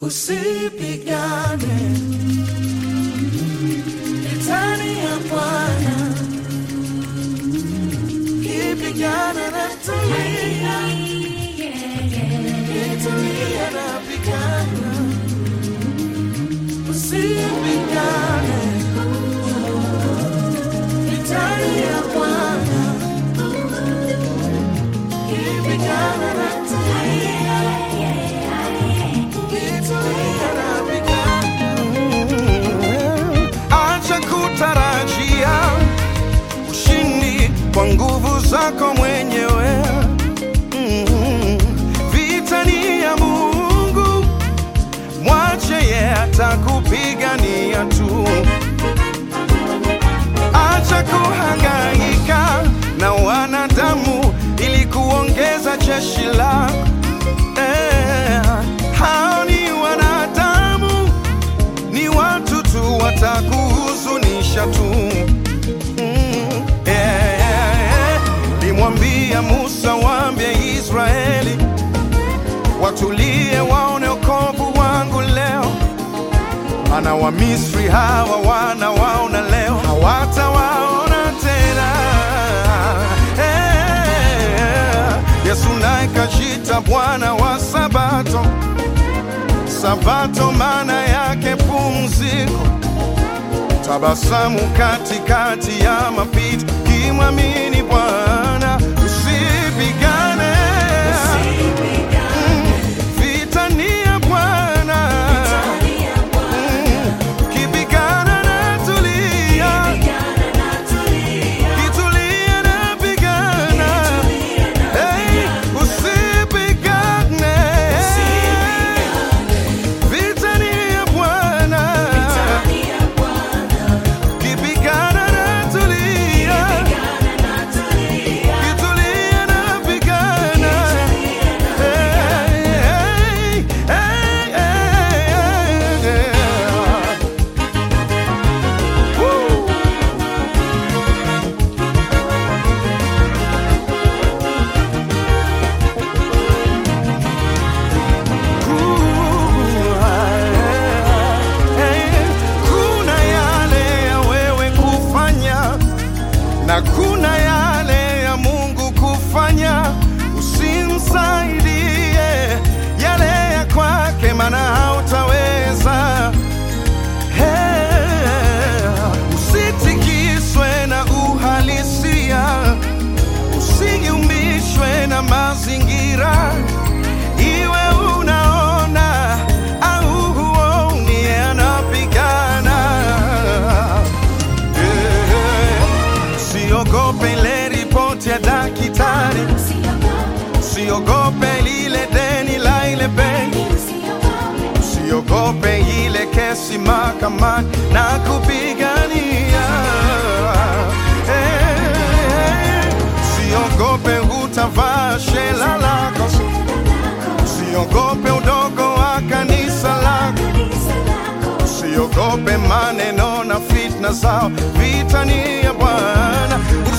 Usipigane vitani ya Bwana, kipigana na tulia, kitulia na pigana. Usipigane vitani ya Bwana, kipigana na tulia, kitulia na pigana. Acha kutarajia ushindi kwa nguvu zako mwenyewe. Mm. Vita ni ya Mungu, mwache ye atakupigania tu. Acha kuhangaika na wanadamu ili kuongeza jeshi lako. Eh, hao ni wanadamu ni watu tu watakuhuzunisha tu. Mm, yeah, yeah, yeah. Limwambia Musa, waambie Israeli watulie, waone wokovu wangu leo. Maana Wamisri hawa wanawaona leo, hawatawaona tena. Eh, Yesu naye kajita Bwana wa Sabato. Sabato maana yake pumziko, tabasamu katikati ya mapito, kimwamini Bwana usipigane. Mm, Vita ni ya Bwana, Mm, kipigana na tulia, kitulia na pigana, Hey, usipigane. Vita ni ya Bwana, kipigana na tulia, kitulia na pigana. Hey, hey, hey, hey, hey. Woo. Kuna yale ya wewe kufanya na kuna yale ya Mungu kufanya. Usimsaidie yale ya kwake, maana hautaweza. Hey, usitikiswe na uhalisia, usiumishwe na mazingira iwe unaona au huoni, anapigana. Eh, Usiogope ile ripoti ya daktari, usiogope lile deni la ile benki, usiogope ile kesi mahakamani na kupigania. Eh, Usiogope utavaa shela lako, usiogope udogo wa kanisa lako. Usiogope maneno na fitna zao, vita ni ya Bwana.